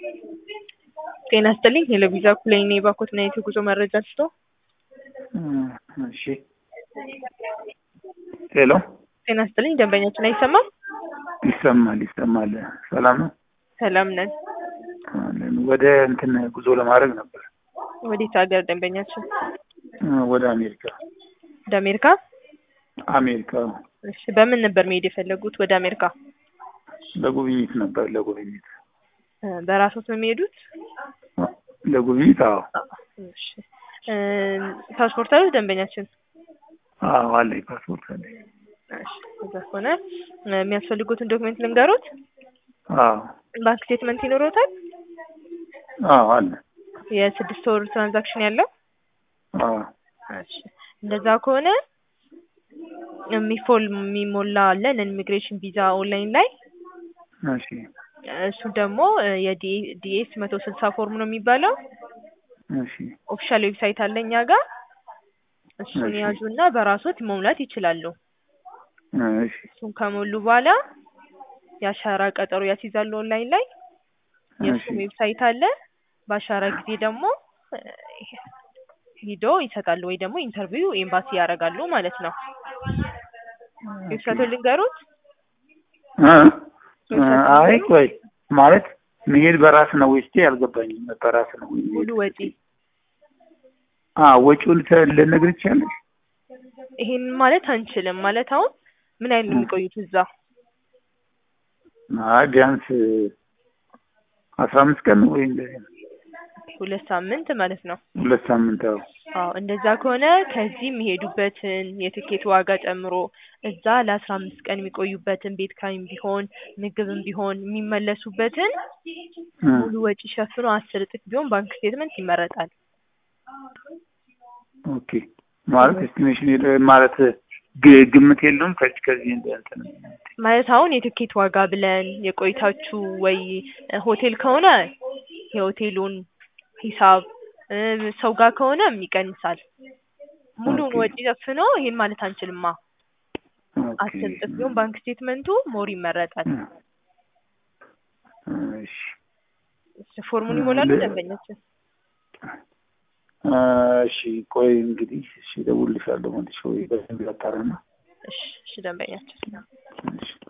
ጤና ይስጥልኝ የለቪዛ ኩሌን የባኮትና የጉዞ መረጃ ስቶ እሺ ሄሎ ጤና ይስጥልኝ ደንበኛችን አይሰማም? ይሰማል ይሰማል። ሰላም ነው ሰላም ነን። አለን። ወደ እንትን ጉዞ ለማድረግ ነበር ወዴት ሀገር ደንበኛችን? ወደ አሜሪካ ወደ አሜሪካ? አሜሪካ እሺ በምን ነበር መሄድ የፈለጉት ወደ አሜሪካ? ለጉብኝት ነበር ለጉብኝት እ በራስዎት ነው የሚሄዱት? ለጉብኝት አዎ እሺ እ ፓስፖርት አሉት ደንበኛችን? አዎ አለኝ ፓስፖርት አለኝ እሺ እዛ ከሆነ እ የሚያስፈልጉትን ዶክመንት ልንገሮት? አዎ ባንክ ስቴትመንት ይኖሮታል? አዎ አለ የስድስት ወር ትራንዛክሽን ያለው? አዎ እሺ እንደዛ ከሆነ የሚፎል የሚሞላ አለ ነን ኢሚግሬሽን ቪዛ ኦንላይን ላይ እሺ እሱ ደግሞ የዲኤስ መቶ ስልሳ ፎርም ነው የሚባለው። እሺ ኦፊሻል ዌብሳይት አለ እኛ ጋር እሱን እሺ። ያዙና በራሶት መሙላት ይችላሉ። እሺ እሱን ከሞሉ በኋላ የአሻራ ቀጠሮ ያስይዛሉ ኦንላይን ላይ የእሱም እሺ ዌብሳይት አለ። በአሻራ ጊዜ ደግሞ እ ሂዶ ይሰጣሉ ወይ ደግሞ ኢንተርቪው ኤምባሲ ያደርጋሉ ማለት ነው። ዌብሳይቱን ልንገሩት? እ እ አይ ቆይ ማለት መሄድ በራስ ነው ወይስ አልገባኝም። በራስ ነው ወይ ሙሉ ወጪ አ ወጪውን ተ- ልነግርህ ትችያለሽ? ይሄን ማለት አንችልም። ማለት አሁን ምን ያህል ነው የሚቆዩት እዛ? አይ ቢያንስ አስራ አምስት ቀን ወይ እንደዚህ ነው። ሁለት ሳምንት ማለት ነው። ሁለት ሳምንት አዎ አዎ እንደዛ ከሆነ ከዚህ የሚሄዱበትን የትኬት ዋጋ ጨምሮ እዛ ለአስራ አምስት ቀን የሚቆዩበትን ቤት ኪራይም ቢሆን ምግብም ቢሆን የሚመለሱበትን እ ሙሉ ወጪ ሸፍኖ አስር እጥፍ ቢሆን ባንክ ስቴትመንት ይመረጣል። ኦኬ ማለት ኤስቲሜሽን የለ- ማለት ግ- ግምት የለውም ከዚህ ከዚህ እንትን ማለት አሁን የትኬት ዋጋ ብለን የቆይታችሁ ወይ ሆቴል ከሆነ የሆቴሉን ሂሳብ እ ሰው ጋር ከሆነም ይቀንሳል። ሙሉውን ኦኬ ወጪ ሸፍኖ ይሄን ማለት አንችልማ። ኦኬ አስር እጥፍ ቢሆን ባንክ ስቴትመንቱ ሞር ይመረጣል። እ እሺ ፎርሙን ይሞላሉ ለ- ደንበኛችን? እ እሺ ቆይ እንግዲህ እሺ እደውልልሻለሁ መልሼ ወይ በደንብ ላጣራና እሺ እሺ ደንበኛችን እሺ